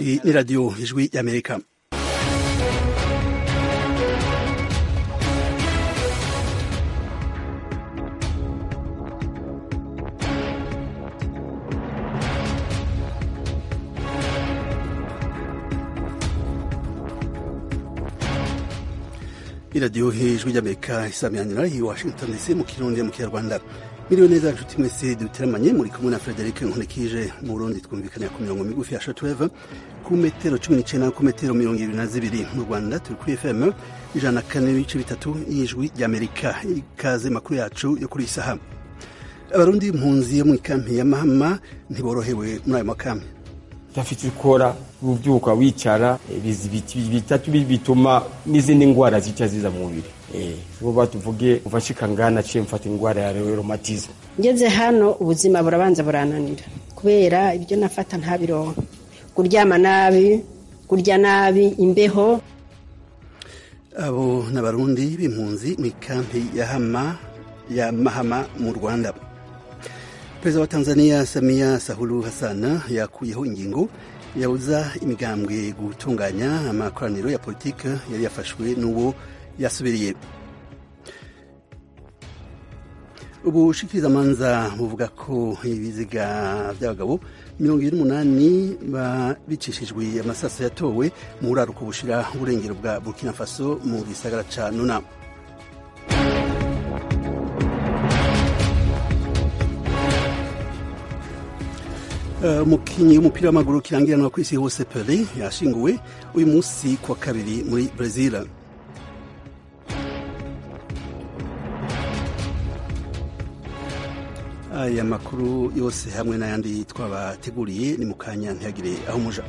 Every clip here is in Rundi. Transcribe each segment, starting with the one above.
Iyi ni radiyo ijwi y'amerika iradiyo ijwi ry'amerika isamiranyira i washington dc mu kirundi mu kinyarwanda miliyo neza nshuti mwese duteramanye muri kumwe na frederic nkunikije mu burundi twumvikanira ku mirongo migufi ya shortwave ku metero cumi n'icenda ku metero mirongo ibiri na zibiri mu rwanda turi kuri fm ijana na kane n'ibice bitatu y'ijwi ry'amerika ikaze makuru yacu yo kuri iyi saha abarundi impunzi yo mu ikampi ya mahama ntiborohewe muri ayo makampi udafite ukora ubyuka wicara bitatu bituma n'izindi ndwara zica ziza mu mubiri vuba tuvuge ufashika ngana ciye mfata indwara ya rheumatisme ngeze hano ubuzima burabanza burananira kubera ibyo nafata ntabironka kuryama nabi kurya nabi imbeho abo ni abarundi b'impunzi mu ikampi ya hama ya mahama mu rwanda perezida wa tanzania samia sahulu hassan yakuyeho ingingo yabuza imigambwe gutunganya amakoraniro ya politiki yari yafashwe n'uwo yasubiriye ubushikirizamanza buvuga ko ibiziga by'abagabo mirongo ibiri n'umunani bicishijwe amasaso yatowe mu buraruko bushira uburengero bwa burkina faso mu gisagara ca nuna umukinnyi w'umupira w'amaguru kirangiranwa ku isi hose Pele yashinguwe uyu munsi kuwa kabiri muri Brazil aya makuru yose hamwe n'ayandi twabateguriye ni mu kanya ntihagire aho umuja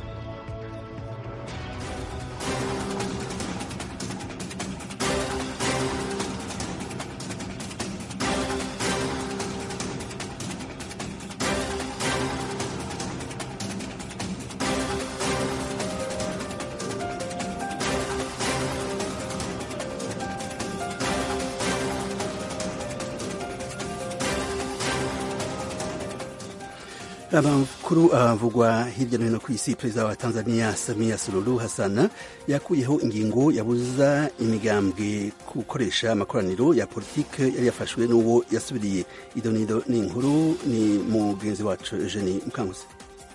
amakuru avugwa hirya no hino ku isi perezida wa tanzania samia suluhu hassan yakuyeho ingingo yabuza imigambwe gukoresha amakoraniro ya politiki yari yafashwe n'uwo yasubiriye idonido ni inkuru ni mugenzi wacu eugenie mukanguzi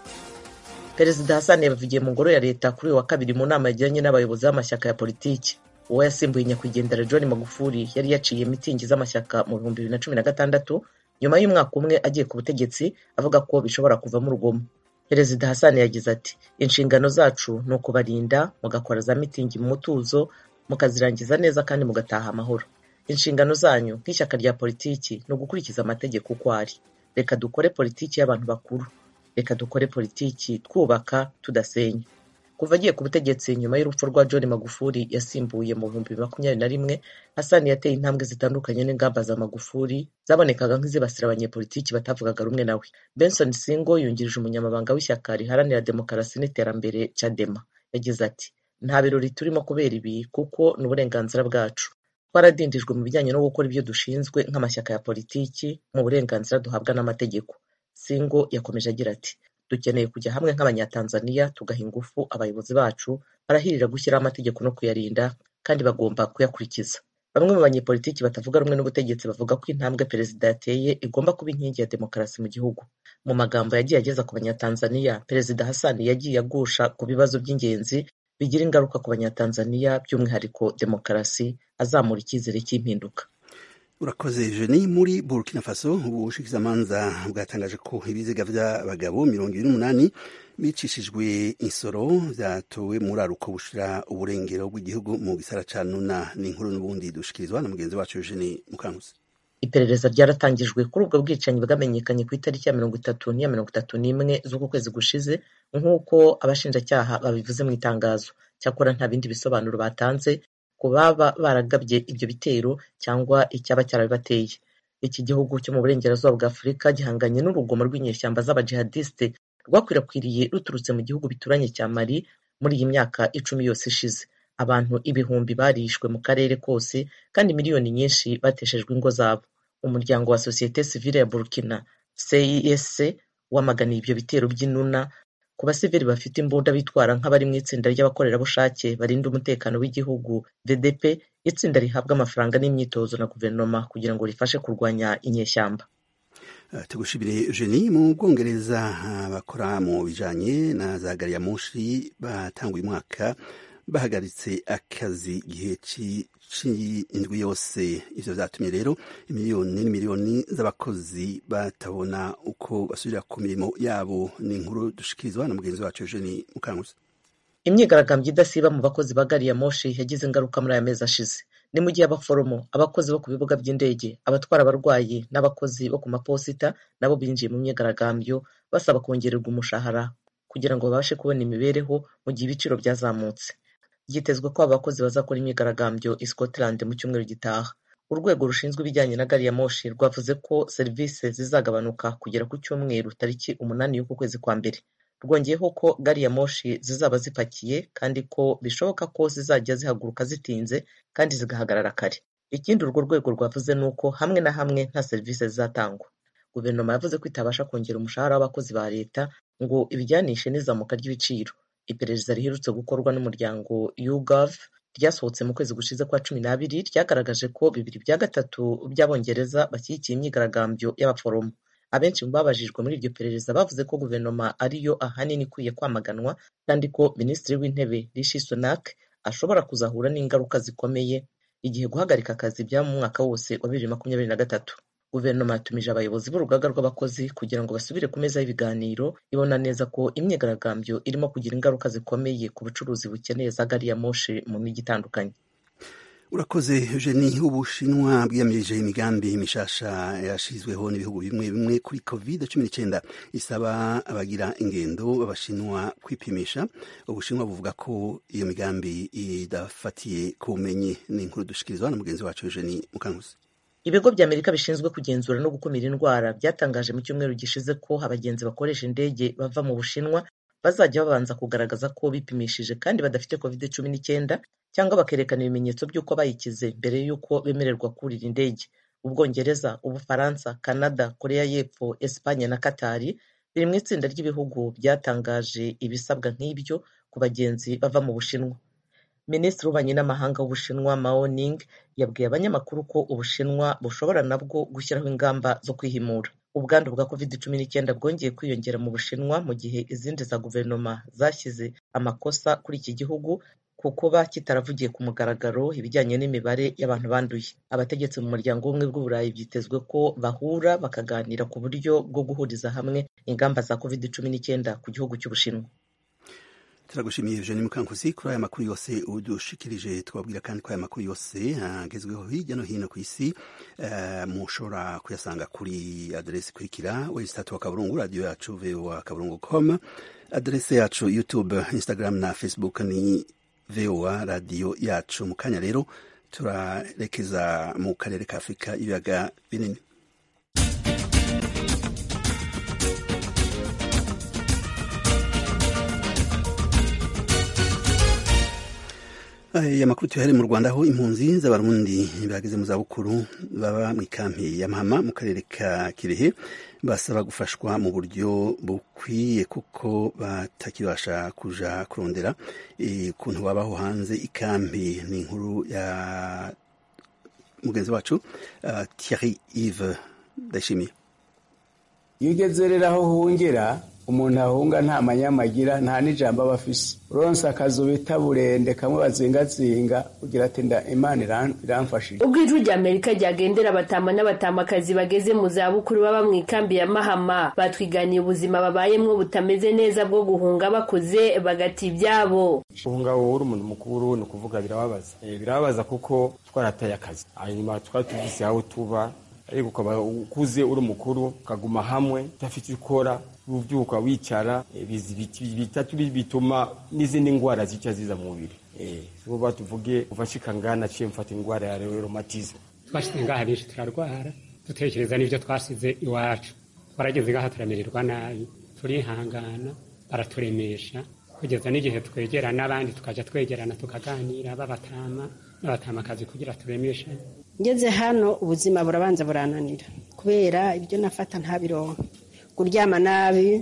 perezida hassan yabivugiye mu ngoro ya leta kuri uyu wa kabiri mu nama yagiranye n'abayobozi b'amashyaka ya politiki uwo yasimbuye nyakwigendera john magufuli yari yaciye mitingi z'amashyaka mu bihumbi bibiri na cumi na gatandatu nyuma y'umwaka umwe agiye ku butegetsi avuga ko bishobora kuvamo urugomo perezida hasani yagize ati inshingano zacu ni ukubarinda mugakora za mitingi mu mutuzo mukazirangiza neza kandi mugataha amahoro inshingano zanyu nk'ishyaka rya politiki ni ugukurikiza amategeko uko ari reka dukore politiki y'abantu bakuru reka dukore politiki twubaka tudasenya kuva agiye ku butegetsi nyuma y'urupfu rwa john magufuli yasimbuye mu bihumbi bibiri makumyabiri na rimwe hasani yateye intambwe zitandukanye n'ingamba za magufuli zabonekaga nk'izibasira abanyepolitiki batavugaga rumwe nawe benson singo yungirije umunyamabanga w'ishyaka riharanira demokarasi n'iterambere cadema yagize ati nta birori turimo kubera ibi kuko ni uburenganzira bwacu twaradindijwe mu bijyanye no gukora ibyo dushinzwe nk'amashyaka ya politiki mu burenganzira duhabwa n'amategeko singo yakomeje agira ati dukeneye kujya hamwe nk'abanyatanzaniya tugaha ingufu abayobozi bacu barahirira gushyiraho amategeko no kuyarinda kandi bagomba kuyakurikiza bamwe mu banyepolitiki batavuga rumwe n'ubutegetsi bavuga ko intambwe perezida yateye igomba kuba inkingi ya demokarasi mu gihugu mu magambo yagiye ageza ku banyatanzaniya perezida hasani yagiye agusha ku bibazo by'ingenzi bigira ingaruka ku banyatanzaniya by'umwihariko demokarasi azamura icyizere cy'impinduka urakoze jeni muri burkina faso ubushikizamanza bwatangaje ko ibiziga by'abagabo mirongo ibiri n'umunani bicishijwe insoro byatowe muri aruko bushira uburengero bw'igihugu mu gisara ca nuna ni inkuru n'ubundi dushikirizwa na mugenzi wacu jeni mukankusi iperereza ryaratangijwe kuri ubwo bwicanyi bwamenyekanye ku itariki ya mirongo itatu n'iya mirongo itatu n'imwe z'uku kwezi gushize nk'uko abashinjacyaha babivuze mu itangazo cyakora nta bindi bisobanuro batanze ku baba baragabye ibyo bitero cyangwa icyaba cyarabibateye iki gihugu cyo mu burengerazuba bwa afurika gihanganye n'urugomo rw'inyeshyamba z'abajihadisite rwakwirakwiriye ruturutse mu gihugu bituranye cya mali muri iyi myaka icumi yose ishize abantu ibihumbi barishwe mu karere kose kandi miliyoni nyinshi bateshejwe ingo zabo umuryango wa sosiyete sivile ya burkina cis wamaganiye ibyo bitero by'inuna ku basivili bafite imbunda bitwara nk'abari mu itsinda ry'abakorerabushake barinda umutekano w'igihugu vdp itsinda rihabwa amafaranga n'imyitozo na guverinoma kugira ngo rifashe kurwanya inyeshyamba tugushimire Eugenie mu bwongereza bakora mu bijanye na za gari ya moshi batanguye umwaka bahagaritse akazi igihe c'indwi yose ivyo vyatumye rero imiliyoni n'imiliyoni z'abakozi batabona uko basubira ku mirimo yabo ni inkuru dushikirizwa na mugenzi wacu Eugenie Mukankusi imyigaragambyo idasiba mu bakozi ba gari ya moshi yagize ingaruka muri aya mezi ashize ni mu gihe abaforomo abakozi bo ku bibuga by'indege abatwara abarwayi n'abakozi bo ku maposita nabo binjiye mu myigaragambyo basaba kongererwa umushahara kugira ngo babashe kubona imibereho mu gihe ibiciro byazamutse byitezwe ko aba bakozi bazakora imyigaragambyo i Scotland mu cyumweru gitaha urwego rushinzwe ibijyanye na gari ya moshi rwavuze ko serivisi zizagabanuka kugera ku cyumweru tariki umunani y'uku kwezi kwa mbere rwongeyeho ko gari ya moshi zizaba zipakiye kandi ko bishoboka ko zizajya zihaguruka zitinze kandi zigahagarara kare ikindi urwo rwego rwavuze ni uko hamwe na hamwe nta serivisi zizatangwa guverinoma yavuze ko itabasha kongera umushahara w'abakozi ba leta ngo ibijyanishe n'izamuka ry'ibiciro iperereza riherutse gukorwa n'umuryango YouGov ryasohotse mu kwezi gushize kwa cumi n'abiri ryagaragaje ko bibiri bya gatatu by'abongereza bashyigikiye imyigaragambyo y'abaforomo abenshi mu babajijwe muri iryo perereza bavuze ko guverinoma ariyo ahanini ikwiye kwamaganwa kandi ko minisitiri w'intebe rishi sunak ashobora kuzahura n'ingaruka zikomeye igihe guhagarika akazi byaba mu mwaka wose wa bibiri makumyabiri na gatatu guverinoma yatumije abayobozi b'urugaga rw'abakozi kugira ngo basubire ku meza y'ibiganiro ibona neza ko imyigaragambyo irimo kugira ingaruka zikomeye ku bucuruzi bukeneye za gari ya moshi mu mijyi itandukanye urakoze Eugenie ubushinwa bwiyamirije imigambi mishasha yashizweho n'ibihugu bimwe bimwe kuri covid cumi n'icyenda isaba abagira ingendo b'abashinwa kwipimisha ubushinwa buvuga ko iyo migambi idafatiye ku bumenyi ni inkuru dushikirizwa na mugenzi wacu Eugenie Mukankusi ibigo bya amerika bishinzwe kugenzura no gukumira indwara byatangaje mu cyumweru gishize ko abagenzi bakoresha indege bava mu bushinwa bazajya babanza kugaragaza ko bipimishije kandi badafite covid cumi n'icyenda cyangwa bakerekana ibimenyetso by'uko bayikize mbere y'uko bemererwa kurira indege ubwongereza ubufaransa canada korea y'epfo esipanye na katari biri mu itsinda ry'ibihugu byatangaje ibisabwa nk'ibyo ku bagenzi bava mu bushinwa minisitiri w'ububanyi n'amahanga w'ubushinwa mao ning yabwiye abanyamakuru ko ubushinwa bushobora nabwo gushyiraho ingamba zo kwihimura ubwandu bwa covid cumi n'icyenda bwongeye kwiyongera mu bushinwa mu gihe izindi za guverinoma zashyize amakosa kuri iki gihugu ku kuba kitaravugiye ku mugaragaro ibijyanye n'imibare y'abantu banduye abategetsi mu muryango w'ubumwe bw'uburayi byitezwe ko bahura bakaganira ku buryo bwo guhuriza hamwe ingamba za covid cumi n'icyenda ku gihugu cy'ubushinwa turagushimiye Eugenie Mukankusi kuri aya makuru yose udushikirije twabwira kandi ko aya makuru yose agezweho hirya no hino ku isi uh, mushobora kuyasanga kuri aderesi ikurikira website wa kaburungu radio yacu voa kaburungu com aderesi yacu youtube instagram na facebook ni voa radio yacu mu kanya rero turarekeza mu karere ka afurika ibiyaga binini aya makuru tuyahere mu rwanda aho impunzi z'abarundi bageze mu zabukuru baba mu ikampi ya mahama mu karere ka kirehe basaba gufashwa mu buryo bukwiye kuko batakibasha kuja kurondera ukuntu babaho hanze ikampi ni inkuru ya mugenzi wacu uh, Thierry Yves Ndayishimiye iyo ugeze rero aho uhungira umuntu ahunga nta manyamagira nta n'ijambo aba afise uronse akazu bita burende kamwe bazingazinga ugira ati nda imana iramfashije ubwo ijwi rya amerika ryagendera abatama n'abatamakazi bageze mu zabukuru baba mu ikambi ya mahama batwiganiye ubuzima babayemwo butameze neza bwo guhunga bakuze bagata ibyabo guhunga wowe uri umuntu mukuru ni ukuvuga birababaza birababaza kuko twarataye akazi hanyuma twari tuvise aho tuba ariko ukaba ukuze uri mukuru ukaguma hamwe udafite ukora ubyuka wicara bitatu bituma n'izindi ndwara zica ziza mu mubiri vuba tuvuge ufashika ngana ciye mfata indwara ya rheumatisme twashyize ngaha benshi turarwara dutekereza n'ibyo twasize iwacu twarageze ngaha turamererwa nabi turihangana baraturemesha kugeza n'igihe twegera n'abandi tukajya twegerana tukaganira b'abatama n'abatamakazi kugira turemeshe ngeze hano ubuzima burabanza burananira kubera ibyo nafata ntabironka kuryama nabi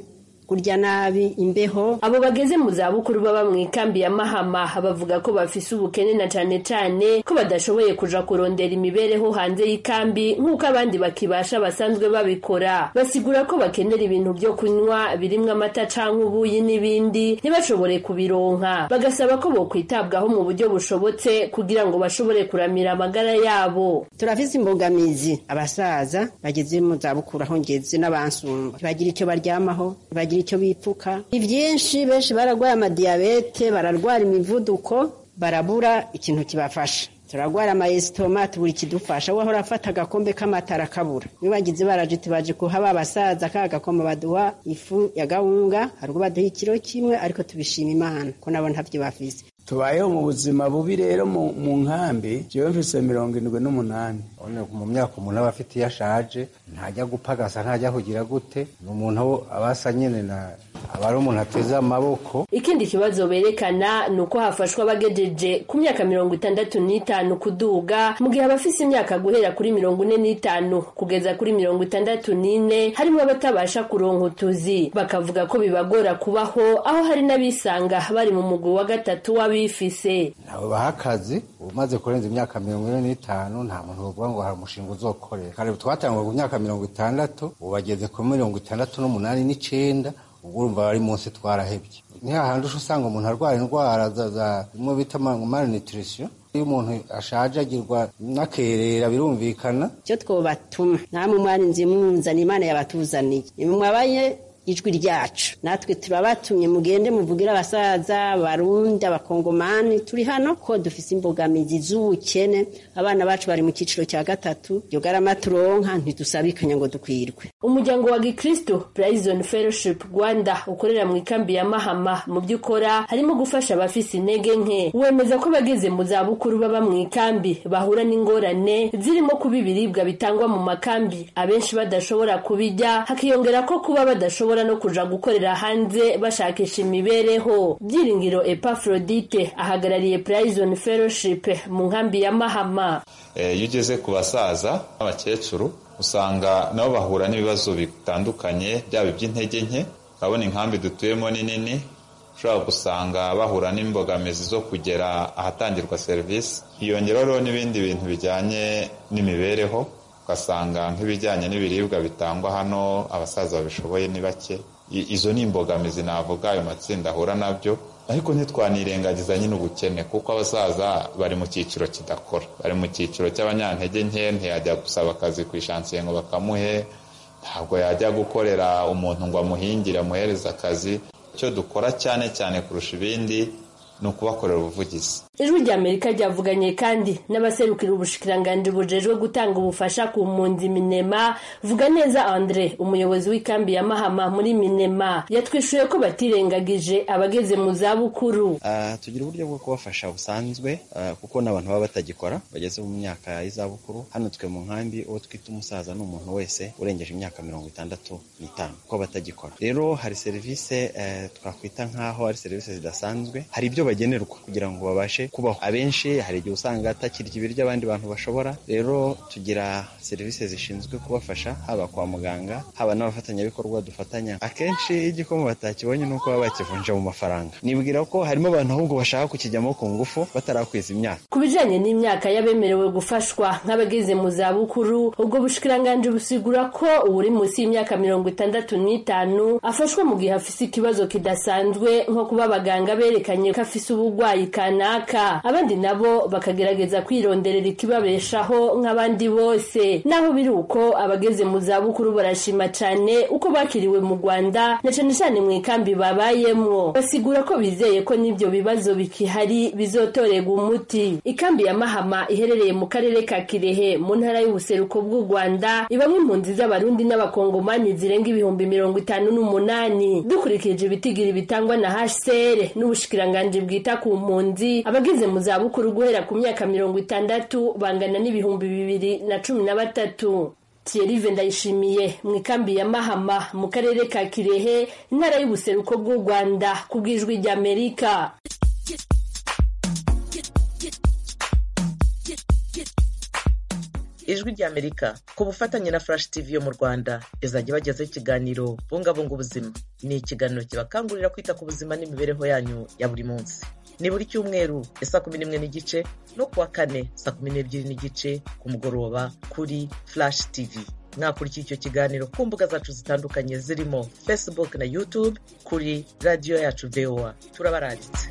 kurya nabi imbeho abo bageze mu zabukuru baba mu ikambi ya mahama bavuga ko bafise ubukene na cane cane ko badashoboye kuja kurondera imibereho hanze y'ikambi nk'uko abandi bakibasha basanzwe babikora basigura ko bakenera ibintu vyo kunywa birimwo amata canke ubuyi n'ibindi ntibashobore kubironka bagasaba ko bokwitabwaho mu buryo bushobotse kugira ngo bashobore kuramira amagara yabo turafise imbogamizi abasaza bageze mu zabukuru aho ngeze n'abansumba ntibagira icyo baryamaho ntibagira icyo bipfuka ni byinshi benshi bararwaye amadiyabete bararwara imivuduko barabura ikintu kibafasha turarwara amayesitoma tubura ikidufasha wahora afata agakombe k'amatara akabura iyo bagize barajute baje kuhaba abasaza ka gakoma baduha ifu ya gahunga hari ubwo baduha ikiro kimwe ariko tubishima imana ko nabo ntavyo bafise tubayeho mu buzima bubi rero mu mu nkambi jewe mfise mirongo indwi n'umunani Urabona mu myaka umuntu aba afite iyo ashaje ntajya gupagasa ntajya kugira gute ni umuntu aba asa nyine na aba ari umuntu ateze amaboko ikindi kibazo berekana ni uko hafashwa abagejeje ku myaka mirongo itandatu n'itanu kuduga mu gihe abafise imyaka guhera kuri mirongo ine n'itanu kugeza kuri mirongo itandatu n'ine harimo abatabasha kuronka utuzi bakavuga ko bibagora kubaho aho hari n'abisanga bari mu mugwi wa gatatu w'abifise ntawe baha akazi umaze kurenza imyaka mirongo ine n'itanu nta muntu bavuga ngo hari umushinga uzokorera kare twatangwa ku myaka mirongo itandatu ubu bageze kuri mirongo itandatu n'umunani n'icenda ubwo urumva bari munsi twarahebye ni hahandi uca usanga umuntu arwara indwara za za bimwe bita malnutrition iyo umuntu ashaje agirwa n'akerera birumvikana icyo twobatuma namwe mwarinze munzana imana yabatuzaniye nimwe mwabaye ijwi ryacu natwe turabatumye mugende muvugire abasaza barundi abakongomani turi hano ko dufise imbogamizi z'ubukene abana bacu bari mu cyiciro cya gatatu iryo garama turonka ntidusabikanya ngo dukwirwe umuryango wa gikristo Prison Fellowship Rwanda ukorera mu ikambi ya Mahama mu byo ukora harimo gufasha abafise intege nke wemeza ko bageze mu za bukuru baba mu ikambi bahura n'ingorane zirimo kuba ibiribwa bitangwa mu makambi abenshi badashobora kubijya hakiyongera ko kuba badashobora no kuja gukorera hanze bashakisha imibereho byiringiro Epaphrodite ahagarariye Prison Fellowship mu nkambi ya Mahama iyo ugeze ku basaza n'abakecuru usanga nabo bahura n'ibibazo bitandukanye byaba iby'intege nke urabona inkambi dutuyemo ni nini ushobora gusanga bahura n'imbogamizi zo kugera ahatangirwa serivisi hiyongeraho n'ibindi bintu bijyanye n'imibereho ugasanga nk'ibijyanye n'ibiribwa bitangwa hano abasaza babishoboye ni bake izo ni imbogamizi navuga ayo matsinda ahura nabyo ariko ntitwanirengagiza nyine ubukene kuko abasaza bari mu cyiciro kidakora bari mu cyiciro cy'abanyantege nke ntiyajya gusaba akazi ku ishansiye ngo bakamuhe ntabwo yajya gukorera umuntu ngo amuhingire amuhereze akazi icyo dukora cyane cyane kurusha ibindi ni ukubakorera ubuvugizi ijwi rya amerika ryavuganye kandi n'abaserukira ubushikiranganji bujejwe gutanga ubufasha ku mpunzi minema vuga neza andre umuyobozi w'ikambi ya mahama muri minema yatwishuye ko batirengagije abageze mu zabukuru uh, tugira uburyo bwo kubafasha busanzwe uh, kuko n'abantu baba batagikora bageze mu myaka y'izabukuru hano twe mu nkambi uwo twita umusaza ni umuntu wese urengeje imyaka mirongo itandatu n'itanu kuko batagikora rero hari serivisi uh, twakwita nk'aho ari serivisi zidasanzwe hari ibyo bagenerwa kugira ngo babashe kubaho abenshi hari igihe usanga atakirya ibiryo abandi bantu bashobora rero tugira serivisi zishinzwe kubafasha haba kwa muganga haba n'abafatanyabikorwa dufatanya akenshi iyo igikoma batakibonye ni uko baba bakivunja mu mafaranga nibwira ko harimo abantu ahubwo bashaka kukijyamo ku ngufu batarakwiza imyaka ku bijanye n'imyaka y'abemerewe gufashwa nk'abageze mu zabukuru ubwo bushikiranganji busigura ko uwuri munsi y'imyaka mirongo itandatu n'itanu afashwa mu gihe afise ikibazo kidasanzwe nko kuba abaganga berekanye ko afise ubugwayi kanaka abandi nabo bakagerageza kwironderera ikibabeshaho nk'abandi bose naho biri uko abageze mu zabukuru barashima cane uko bakiriwe mu rwanda na cane cane mu ikambi babayemwo basigura ko bizeye ko n'ivyo bibazo bikihari bizotorerwa umuti ikambi ya mahama iherereye mu karere ka kirehe mu ntara y'ubuseruko bw'u rwanda ibamwe impunzi z'abarundi n'abakongomani zirenga ibihumbi mirongo itanu n'umunani dukurikije ibitigiri bitangwa na hcr n'ubushikiranganji bwita ku mpunzi abageze mu zabukuru guhera ku myaka mirongo itandatu bangana n'ibihumbi bibiri na cumi na batatu Thierry ndayishimiye mu ikambi ya mahama mu karere ka kirehe intara y'ubuseruko bw'u rwanda ku bw'ijwi ry'amerika ijwi ry'amerika ku bufatanye na flash tv yo mu rwanda izajya ibagezaho ikiganiro bungabunga ubuzima ni ikiganiro kibakangurira kwita ku buzima n'imibereho yanyu ya buri munsi ni buri cyumweru ya saa kumi n'imwe n'igice no kuwa kane saa kumi n'ebyiri n'igice ku mugoroba kuri flash tv mwakurikiye icyo kiganiro ku mbuga zacu zitandukanye zirimo facebook na youtube kuri radiyo yacu voa turabaranditse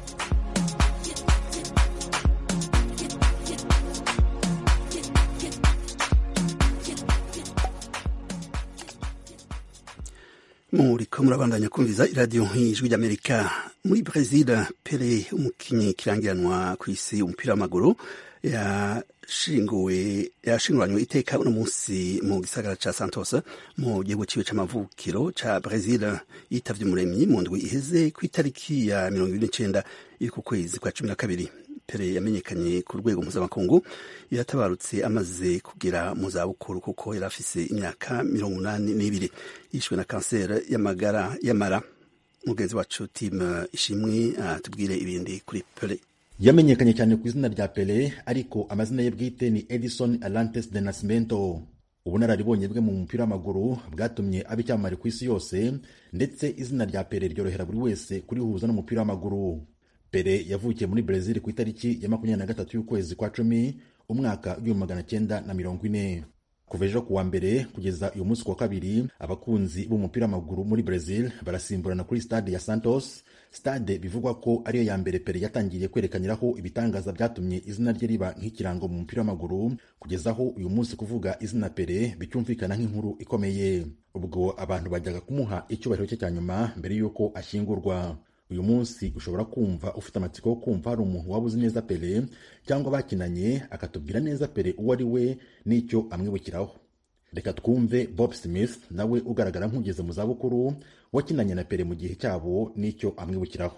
muriko murabandanya kumviza iradiyo nk'ijwi ry'amerika muri brezil pele umukinyi kirangiranwa ku isi umupira w'amaguru yashinguwe yashinguranywe iteka uno munsi mu gisagara ca santos mu gihugu ciwe c'amavukiro ca brezil yitavye umuremyi mu ndwi iheze ku itariki ya mirongo ibiri n'icenda y'uku kwezi kwa cumi na kabiri pere yamenyekanye ku rwego mpuzamakungu yatabarutse amaze kugera mu zabukuru kuko yari afise imyaka mirongo umunani n'ibiri yishwe na kanseri y'amagara y'amara mugenzi wacu timu ishimwe atubwire ibindi kuri pere yamenyekanye cyane ku izina rya pele ariko amazina ye bwite ni edison alantes de nascimento ubunararibonye bwe mu mupira w'amaguru bwatumye aba icyamamare ku isi yose ndetse izina rya pele ryorohera buri wese kurihuza n'umupira w'amaguru pele yavukiye muri brezil ku itariki ya makumyabiri na gatatu y'ukwezi kwa cumi umwaka w'igihumbi magana cyenda na mirongo ine kuva ejo kuwa mbere kugeza uyu munsi kuwa kabiri abakunzi b'umupira w'amaguru muri brezil barasimburana kuri stade ya santos stade bivugwa ko ariyo ya mbere pele yatangiye kwerekaniraho ibitangaza byatumye izina rye riba nk'ikirango mu mupira w'amaguru kugeza aho uyu munsi kuvuga izina pele bicyumvikana nk'inkuru ikomeye ubwo abantu bajyaga kumuha icyubahiro cye cya nyuma mbere y'uko ashyingurwa uyu munsi ushobora kumva ufite amatsiko yo kumva hari umuntu waba uzi neza pele cyangwa bakinanye akatubwira neza pele uwo ari we n'icyo amwibukiraho reka twumve bob smith nawe ugaragara nk'ugeze mu zabukuru wakinanye na pele mu gihe cyabo n'icyo amwibukiraho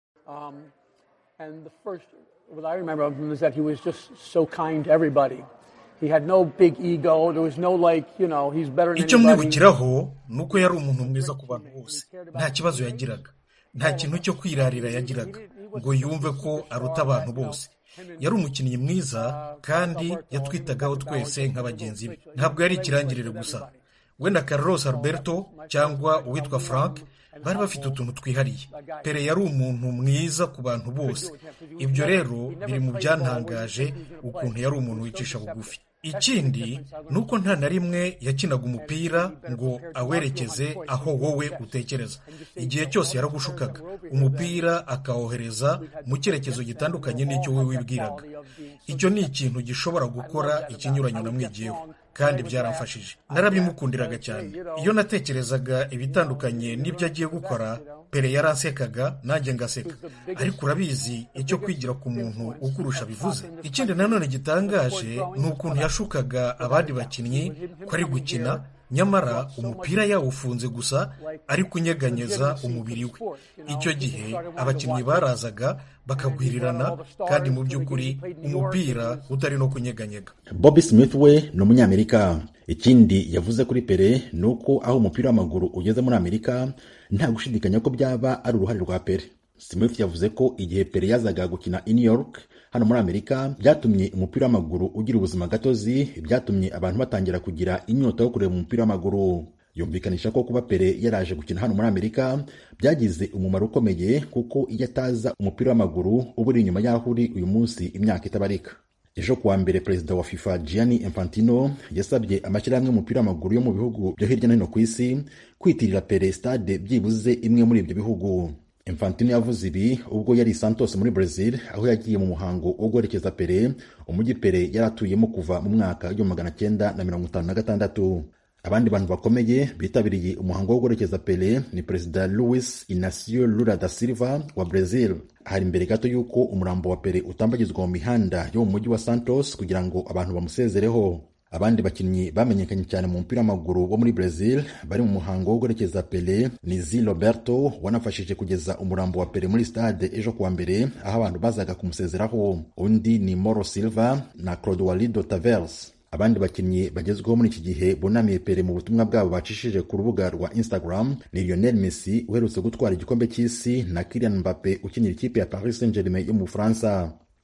icyo mwibukiraho ni uko yari umuntu mwiza ku bantu bose nta kibazo yagiraga nta kintu cyo kwirarira yagiraga ngo yumve ko aruta abantu bose yari umukinnyi mwiza kandi yatwitagaho twese nka bagenzi be ntabwo yari ikirangirire gusa we na Carlos Alberto cyangwa uwitwa frank bari bafite utuntu twihariye pere yari umuntu mwiza ku bantu bose ibyo rero biri mu byantangaje ukuntu yari umuntu wicisha bugufi ikindi ni uko nta na rimwe yakinaga umupira ngo awerekeze aho wowe utekereza igihe cyose yaragushukaga umupira akawohereza mu cyerekezo gitandukanye n'icyo wowe wibwiraga icyo ni ikintu gishobora gukora ikinyuranyo namwigiyeho kandi byaramfashije narabimukundiraga cyane iyo natekerezaga ibitandukanye n'ibyo agiye gukora pere yaransekaga nanjye ngaseka ariko urabizi icyo kwigira ku muntu ukurusha bivuze ikindi nanone gitangaje ni ukuntu yashukaga abandi bakinnyi ko ari gukina nyamara umupira yawufunze gusa ari kunyeganyeza umubiri we icyo gihe abakinnyi barazaga bakagwirirana kandi mu by'ukuri umupira utari no kunyeganyega bobi smith we ni umunyamerika ikindi yavuze kuri pere ni uko aho umupira w'amaguru ugeze muri amerika nta gushidikanya ko byaba ari uruhare rwa pere smith yavuze ko igihe pere yazaga gukina i new york hano muri amerika byatumye umupira w'amaguru ugira ubuzima gatozi byatumye abantu batangira kugira inyota yo kureba umupira w'amaguru yumvikanisha ko kuba pere yaraje gukina hano muri amerika byagize umumaro ukomeye kuko iyo ataza umupira w'amaguru uba uri inyuma y'aho uri uyu munsi imyaka itabarika ejo kuwa mbere perezida wa fifa gianni infantino yasabye amashyirahamwe y'umupira w'amaguru yo mu bihugu byo hirya no hino ku isi kwitirira pere stade byibuze imwe muri ibyo bihugu infantino yavuze ibi ubwo yari santos muri brazil aho yagiye mu muhango wo guherekeza pere umujyi pere yari atuyemo kuva mu mwaka w'igihumbi magana cyenda na mirongo itanu na gatandatu abandi bantu bakomeye bitabiriye umuhango wo guherekeza pele ni perezida luis inacio lula da silva wa brazil hari imbere gato y'uko umurambo wa pele utambagizwa mu mihanda yo mu mujyi wa santos kugira ngo abantu bamusezereho abandi bakinnyi bamenyekanye cyane mu mupira w'amaguru wo muri brazil bari mu muhango wo guherekeza pele ni zi roberto wanafashije kugeza umurambo wa pele muri stade ejo kuwa mbere aho abantu bazaga kumusezeraho undi ni moro silva na clodoalido tavers abandi bakinnyi bagezweho muri iki gihe bunamiye pere mu butumwa bwabo bacishije ku rubuga rwa instagram ni lionel messi uherutse gutwara igikombe cy'isi na kilian mbappe ukinira ikipe ya paris saint germain yo mu bufaransa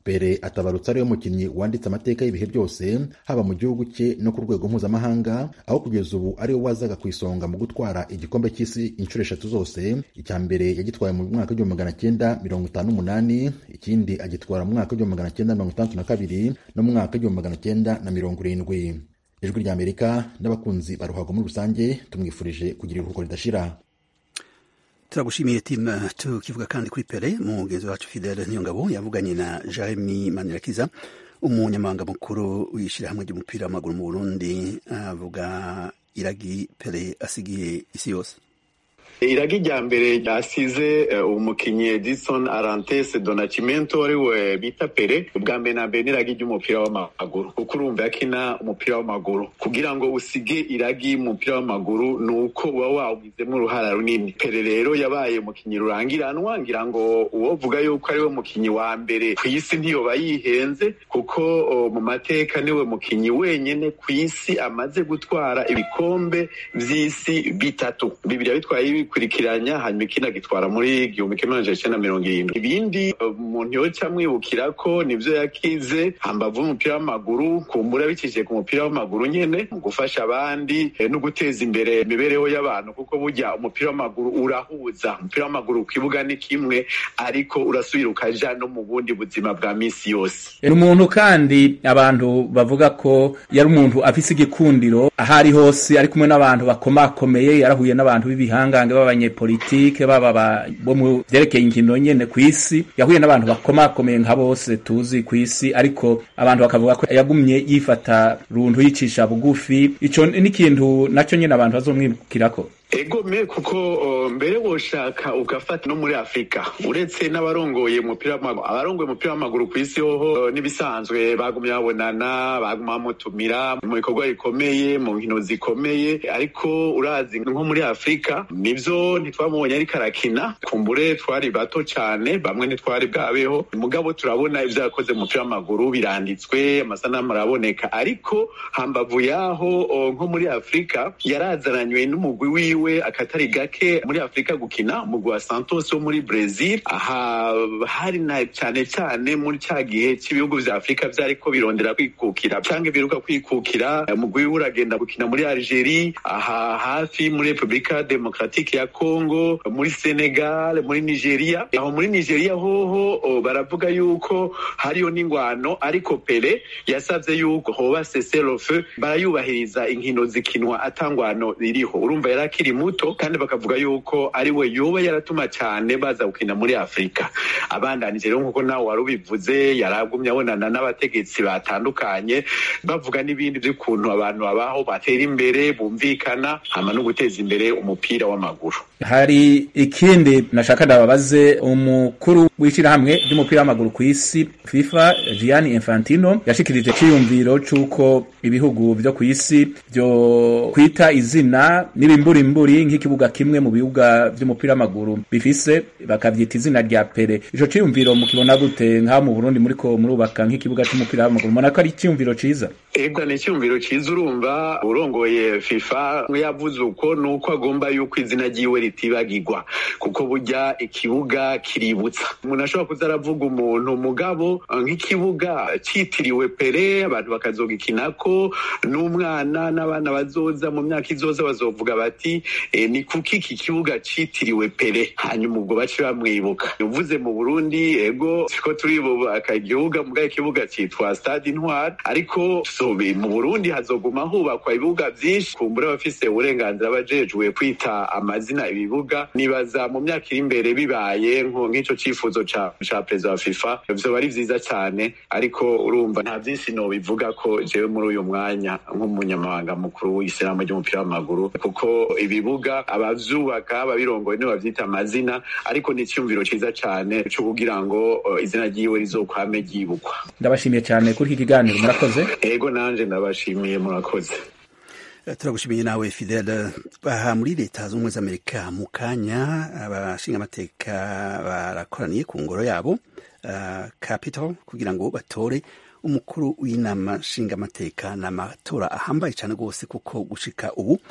pere atabarutse ariwe mukinnyi wanditse amateka y'ibihe byose haba mu gihugu cye no ku rwego mpuzamahanga aho kugeza ubu ariwe wazaga ku isonga mu gutwara igikombe cy'isi inshuro eshatu zose icya mbere yagitwaye mu mwaka w'igihumbi magana cyenda mirongo itanu n'umunani ikindi agitwara mu mwaka w'igihumbi magana cyenda mirongo itandatu na kabiri no mu mwaka w'igihumbi magana cyenda na mirongo irindwi ijwi ry'amerika n'abakunzi ba ruhago muri rusange tumwifurije kugira iruhuko ridashira turagushimiye timu tukivuga kandi kuri pere mugenzi wacu fidele niyongabo yavuganye na jeremy manirakiza umunyamabanga mukuru w'ishyirahamwe ry'umupira w'amaguru mu burundi avuga iragi pere asigiye isi yose iragi rya mbere ryasize umukinnyi edison arantes donacimento ari we bita pere ubwa mbere na mbere n'iragi ry'umupira w'amaguru kuko urumva yakina umupira w'amaguru kugira ngo usige iragi y'umupira w'amaguru ni uko uba wawugizemo uruhara runini pere rero yabaye umukinnyi rurangiranwa ngira ngo uwovuga yuko ari we mukinnyi wa mbere ku isi ntiyoba yihenze kuko mu mateka niwe mukinnyi wenyine ku isi amaze gutwara ibikombe by'isi bitatu bibiri bitwaye bikurikiranya hanyuma ikindi agitwara muri igihumbi kimwe magana cyenda mirongo irindwi ibindi umuntu yoca amwibukira ko nibyo yakize hambavu umupira w'amaguru kumbura bikije ku mupira w'amaguru nyene mu gufasha abandi no guteza imbere imibereho y'abantu kuko burya umupira w'amaguru urahuza umupira w'amaguru ku kibuga ni kimwe ariko urasubira ukaja no mu bundi buzima bwa misi yose ni umuntu kandi abantu bavuga ko yari umuntu afise igikundiro aho ari hose ari kumwe n'abantu bakomakomeye yarahuye n'abantu b'ibihangange b'abanyepolitike baba bo mu vyerekeye inkino nyene ku isi yahuye n'abantu bakomakomeye nka bose tuzi ku isi ariko abantu bakavuga ko yagumye yifata runtu yicisha bugufi ico n'ikintu naco nyene abantu bazomwibukirako ego me kuko mbere woshaka ugafata no muri afurika uretse n'abarongoye umupira w'amaguru abarongoye umupira w'amaguru ku isi hoho n'ibisanzwe bagumye babonana baguma bamutumira mu bikorwa bikomeye mu nkino zikomeye ariko urazi nko muri afurika nivyo ntitwamubonye ariko arakina kumbure twari bato cyane bamwe ntitwari bwabeho mugabo turabona ivyo yakoze mu mupira w'amaguru biranditswe amasanamu araboneka ariko hambavu yaho nko muri afurika yarazananywe n'umugwi wiwe wiwe akatari gake muri afurika gukina umugwi wa santos wo muri brazil aha hari na cyane cyane muri cya gihe cy'ibihugu vya afurika vyariko birondera kwikukira canke biruka kwikukira umugwi wiwe uragenda gukina muri algerie aha hafi muri repubulika demokratike ya congo muri senegal muri nigeria aho muri nigeria hoho baravuga yuko hariyo n'ingwano ariko pele yasavye yuko hoba seserofe barayubahiriza inkino zikinwa atangwano ririho urumva yari akiri muto kandi bakavuga yuko ari we yoba yaratuma cyane baza gukina muri afurika abandanije rero nk'uko nawe wari ubivuze yaragumye abonana n'abategetsi batandukanye bavuga n'ibindi by'ukuntu abantu babaho batera imbere bumvikana hama no guteza imbere umupira w'amaguru hari ikindi nashaka ndababaze umukuru w'ishyirahamwe ry'umupira w'amaguru ku isi fifa gianni infantino yashikirije ciyumviro c'uko ibihugu vyo ku isi vyo kwita izina n'ibimburimburi nk'ikibuga kimwe mu bibuga vy'umupira w'amaguru bifise bakavyita izina rya pere ico ciyumviro mukibona gute nk'aho mu burundi muriko murubaka nk'ikibuga c'umupira w'amaguru mubona ko ari iciyumviro ciza ega ni icyumviro cyiza urumva urongoye fifa yavuze uko ni uko agomba yuko izina ryiwe ritibagirwa kuko burya ikibuga kiributsa umuntu ashobora kuza aravuga umuntu mugabo nk'ikibuga cyitiriwe pere abantu bakazogikinako n'umwana n'abana bazoza mu myaka izoza bazovuga bati e, ni kuki iki kibuga cyitiriwe pere hanyuma ubwo bace bamwibuka uvuze mu burundi ego siko turibubaka igihuga mugabo ikibuga cyitwa stade intwari ariko mu burundi hazoguma hubakwa ibibuga byinshi kumbura abafise uburenganzira bajejwe kwita amazina ibibuga nibaza mu myaka iri imbere bibaye nk'ico cifuzo ca perezida wa fifa vyoba ari vyiza cyane ariko urumva nta vyinshi nobivuga ko jewe muri uyu mwanya nk'umunyamabanga mukuru w'isiramu ry'umupira w'amaguru kuko ibibuga abavyubaka ababirongoye nibo bavyita amazina ariko ni icyumviro ciza cane co kugira ngo izina ryiwe rizokwame ryibukwa ndabashimiye cyane kuri iki kiganiro murakoze ego nanje ndabashimiye murakoze turagushimiye nawe fidele aha muri leta z'ubumwe z'amerika mu kanya abashinga amateka barakoraniye ku ngoro yabo uh, capital kugira ngo batore umukuru w'inama nshingamateka ni amatora ahambaye cyane rwose kuko gushika ubu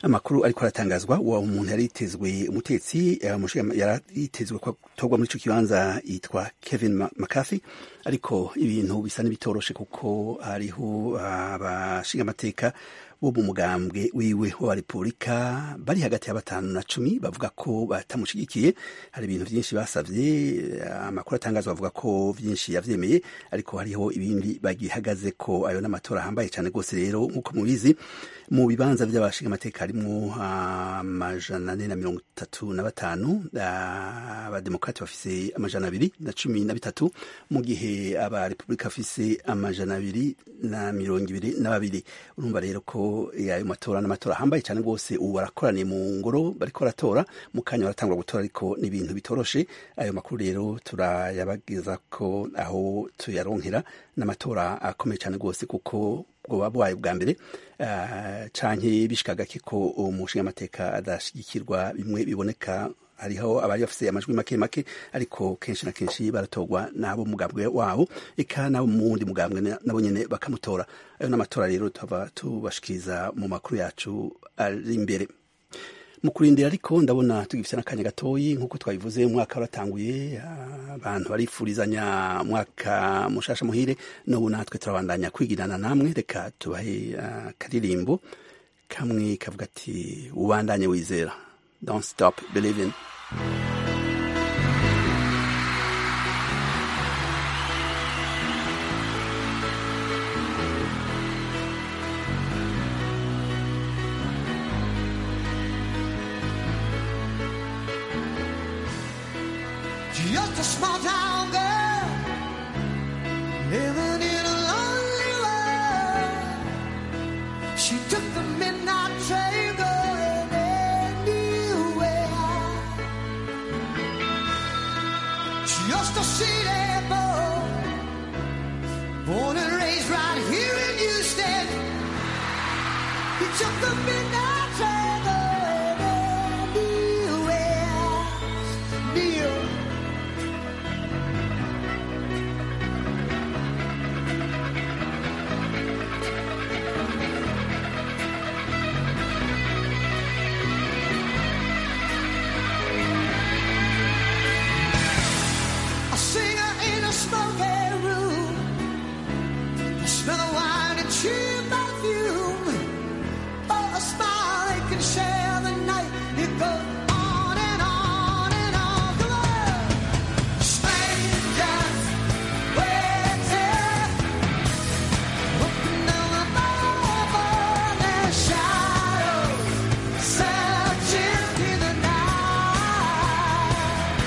amakuru ariko aratangazwa uwo umuntu yari yitezwe umutetsi yari yitezwe gutorwa muri ico kibanza yitwa Kevin McCarthy ariko ibintu bisa n'ibitoroshe kuko hariho abashinga amateka bo mu mugambwe wiwe wa repubulika bari hagati ya batanu na cumi bavuga ko batamushigikiye hari ibintu byinshi basavye amakuru atangazwa bavuga ko byinshi yavyemeye ariko hariho ibindi bagihagaze ko ayo n'amatora ahambaye cyane rwose rero nk'uko mubizi mu bibanza by'abashinga amateka harimwo amajana ane na mirongo itatu na batanu abademokrati bafise amajana abiri na cumi na bitatu mu gihe abarepubulika bafise amajana abiri na mirongo ibiri na babiri urumva rero ko ayo matora n'amatora ahambaye cyane rwose ubu barakoraniye mu ngoro bariko baratora mu kanya baratangura gutora ariko ni ibintu bitoroshe ayo makuru rero turayabageza ko aho tuyaronkera n'amatora akomeye cyane rwose kuko bwoba bwayo bwa mbere uh, canke bishikaga ko umushinga amateka adashigikirwa bimwe biboneka hariho abari bafise amajwi make make ariko kenshi na kenshi baratorwa n'abo mugambwe wabo eka nabo mu wundi mugambwe nabo nyene bakamutora ayo n'amatora rero tuba tubashikiriza mu makuru yacu ari imbere mu kurindira ariko ndabona tugifite n'akanya gatoyi nk'uko twabivuze umwaka waratanguye abantu barifurizanya umwaka mushasha muhire n'ubu natwe turabandanya kwigirana namwe reka tubahe akaririmbo kamwe kavuga ati ubandanye wizera don't stop believing Just a small town girl living in a lonely world. She took the midnight train going anywhere. Just a city boy, born and raised right here in Houston. He took the midnight train going anywhere. Neil. A singer in a smoky room. The smell of wine and cheap perfume. Oh, a smile they can share the night. It goes on and on and on. Come on. Strangers waiting. Looking down the bar their shadows. Searching in the night.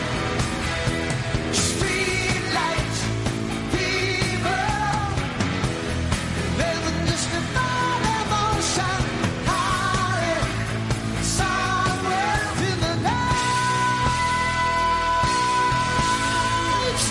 Street lights, people, living just about emotion, hiding somewhere in the night.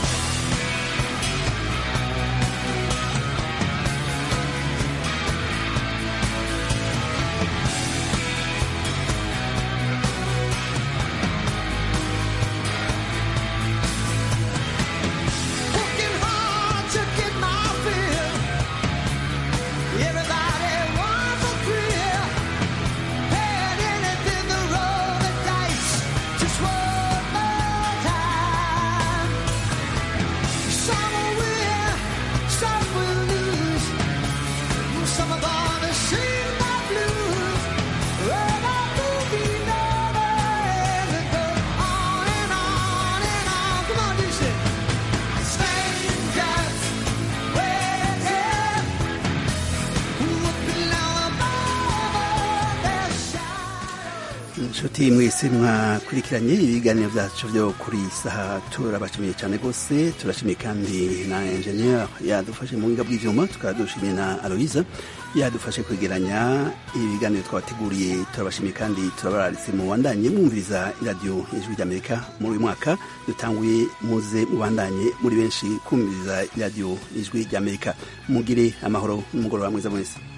Working hard to get my fill. Everybody wants a thrill. Had anything to roll the dice just one more time. Some will win, some will lose. Some are gonna sing my blues. Well, that movie never ends. It goes on and on and on. Come on, you sing. Strangers waiting, looking down above their inshuti mwese mwakurikiranye ibiganiro byacu byo kuri iyi saha turabashimiye cyane rwose turashimiye kandi na enjeniyeri yadufashe mu buhinga bw'ibyuma tukaba dushimiye na aloyiza yadufashe kwegeranya ibiganiro twabateguriye turabashimiye kandi turabararitse mu bandanye mwumviriza iradiyo ijwi ry'amerika muri uyu mwaka dutanguye muze mubandanye muri benshi kumviriza iradiyo ijwi ry'amerika mugire amahoro n'umugoroba mwiza mwese